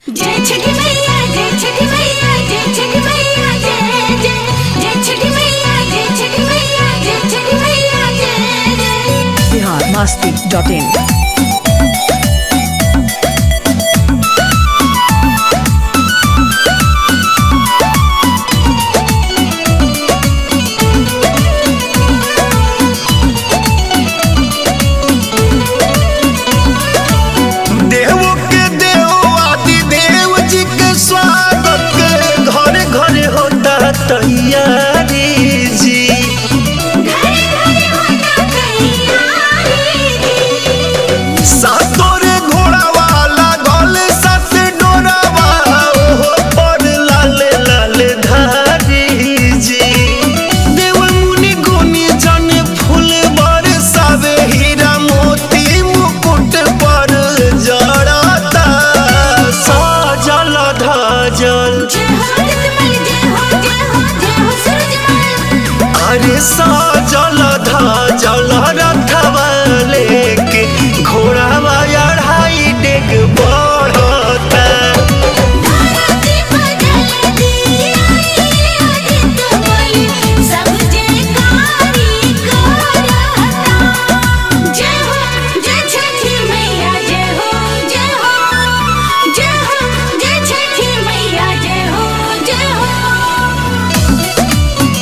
जय छठी मैया जय छठी मैया जय छठी मैया जय जय जय छठी मैया जय छठी मैया जय छठी मैया जय जय बिहार मस्ती डॉट इन देव के देव आदि देव जी के स्वागत के घरे घरे होता तैयारी जी घरे घरे होता तैयारी सातोरे घोड़ा वाला गल सात डोरावा ओहो पर लाल लाल धारी जी देव मुनि गुनी जन फूल बरसावे हीरा मोती मुकुट पर जड़ता सजल धजल जय हो रतमल जय हो जय हो जय हो सूरजमल अरे सजल धजल रथवा लेके घोड़ावा अढ़ाई डेग बढ़ता धरती बदल दी आई आदित बोली सब जयकारी करता जय हो जय छठी मैया जय हो जय हो जय हो जय छठी मैया जय हो जय हो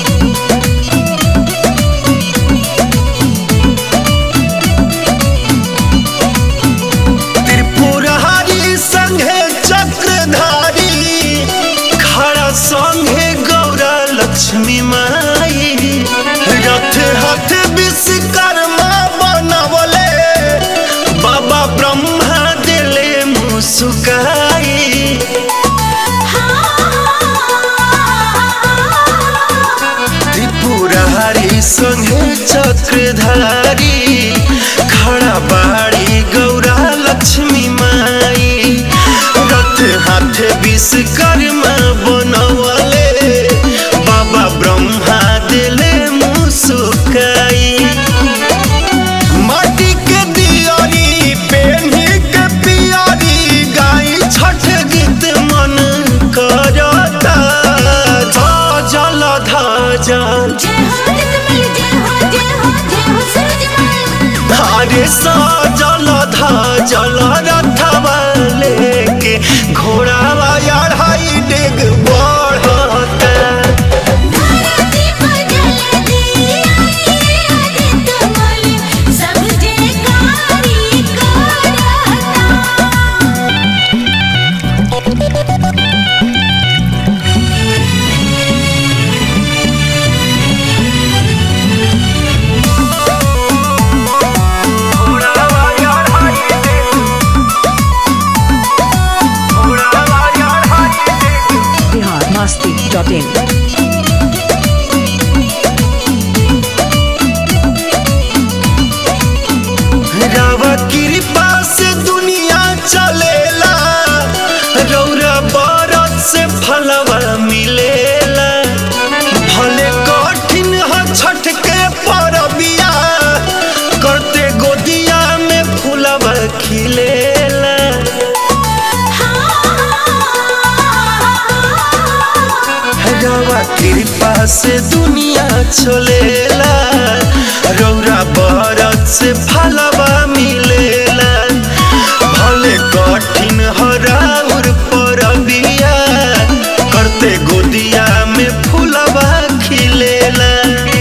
त्रिपुरहारी संघे चक्रधारी खड़ा संघे गौरा लक्ष्मी माई रथ हथ विश्वकर्मा बनवले बाबा ब्रह्मा दिले मुस्काई त्रिपुरहारी संगे चक्रधारी खड़ा बाड़ी गौरा लक्ष्मी माई रथ हाथ विश्वकर्मा बनवले बाबा ब्रह्मा दिले मुस्काई माटी के दियारी पेन्ही के पियारी गाई छठ गीत मन करता जल धजल जय हो रतमल जय हो जय हो जय हो सूरजमल अरे सजल धजल रथवा लेके घोड़ावा अढ़ाई डेग बढ़ता धरती बदल दी आई आदित बोली सब जयकारी करता बिहार मस्ती डॉट इन रवा कृपा से दुनिया चलेला रौरा बरत से फलवा मिलेला भले कठिन ह छठ के परबिया करते गोदिया में फूलवा खिलेला रवा कृपा से दुनिया चलेला रौरा बरत से फलवा मिलेला भले कठिन हराउर परबिया करते गोदिया में फूलवा खिलेला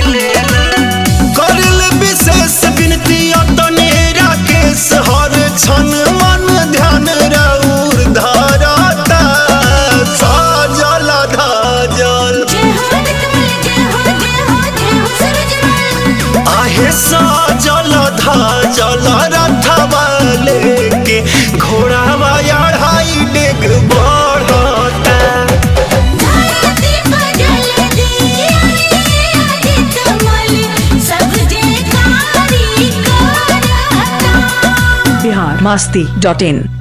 करल विशेष विनती अतने राकेश हर क्षण मन ध्यान रौर धरता सजल धजल जय हो रतमल जय हो जय हो जय हो सूरजमल आहे सजल धजल रथवा लेके घोड़ावा अढ़ाई डेग बढ़ता धरती बदल दी आई आदित बोली सब जयकारी करता बिहार मस्ती डॉट इन